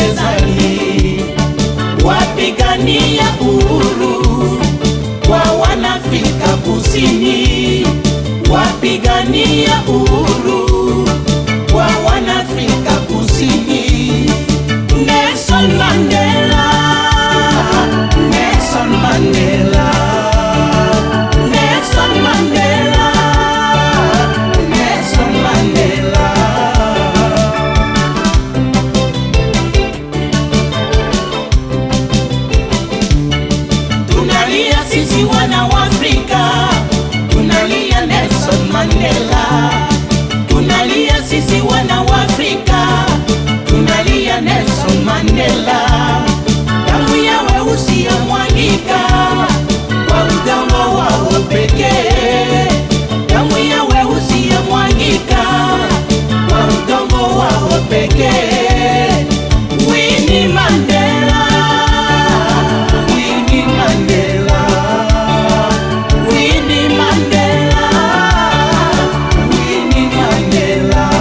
gerezani, wapigania uhuru kwa wanafrika kusini, wapigania uhuru kwa wanafrika kusini. Nelson Mandela, Nelson Mandela, Nelson Mandela, Nelson Mandela. Tunalia sisi wana wa Afrika, tunalia Nelson Mandela. Tunalia sisi wana wa Afrika, tunalia Nelson Mandela. Damu ya weusi yamwagika kwa udongo wao pekee. Damu ya weusi yamwagika kwa udongo wao pekee. Winnie Mandela, Winnie Mandela, Winnie Mandela, Winnie Mandela.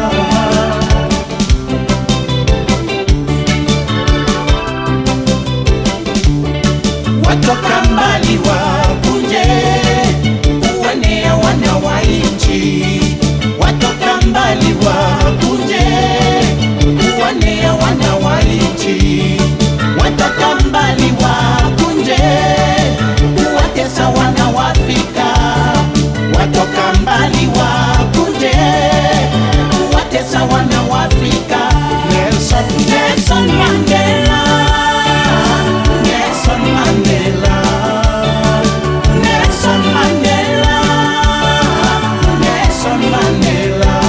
watoka mbali wakuje kuonea wana wa nchi, watoka mbali wakuje kuonea wana wa nchi, watoka mbali wakuje kuwatesa wana wa Afrika, watoka mbali wakuje kuwatesa wana wa Afrika. Nelson, Nelson Mandela, Nelson Mandela, Nelson Mandela, Nelson Mandela.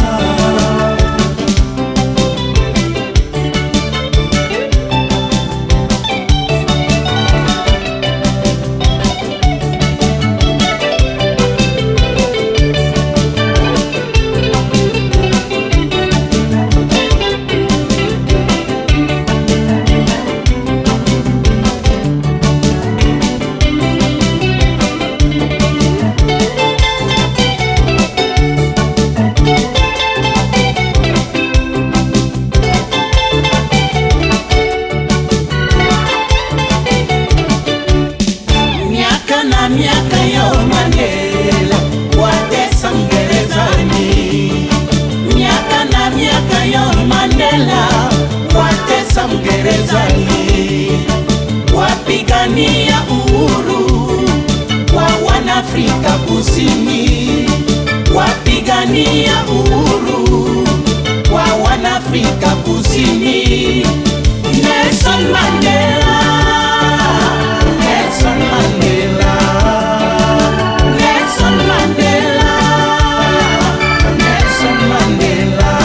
miaka na miaka yo Mandela watesa mgerezani, miaka na miaka yo Mandela watesa mgerezani, wapigania uhuru kwa wanafrika kusini, wapigania uhuru kwa wanafrika kusini. Nelson Mandela, Nelson Mandela, Nelson Mandela, Nelson Mandela.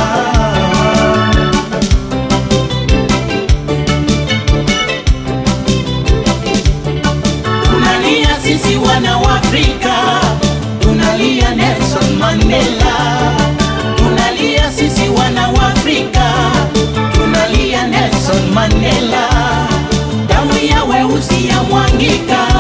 Tunalia sisi wana wa Afrika, tunalia Nelson Mandela. Tunalia sisi wana wa Afrika, tunalia Nelson Mandela. Damu ya weusi yamwagika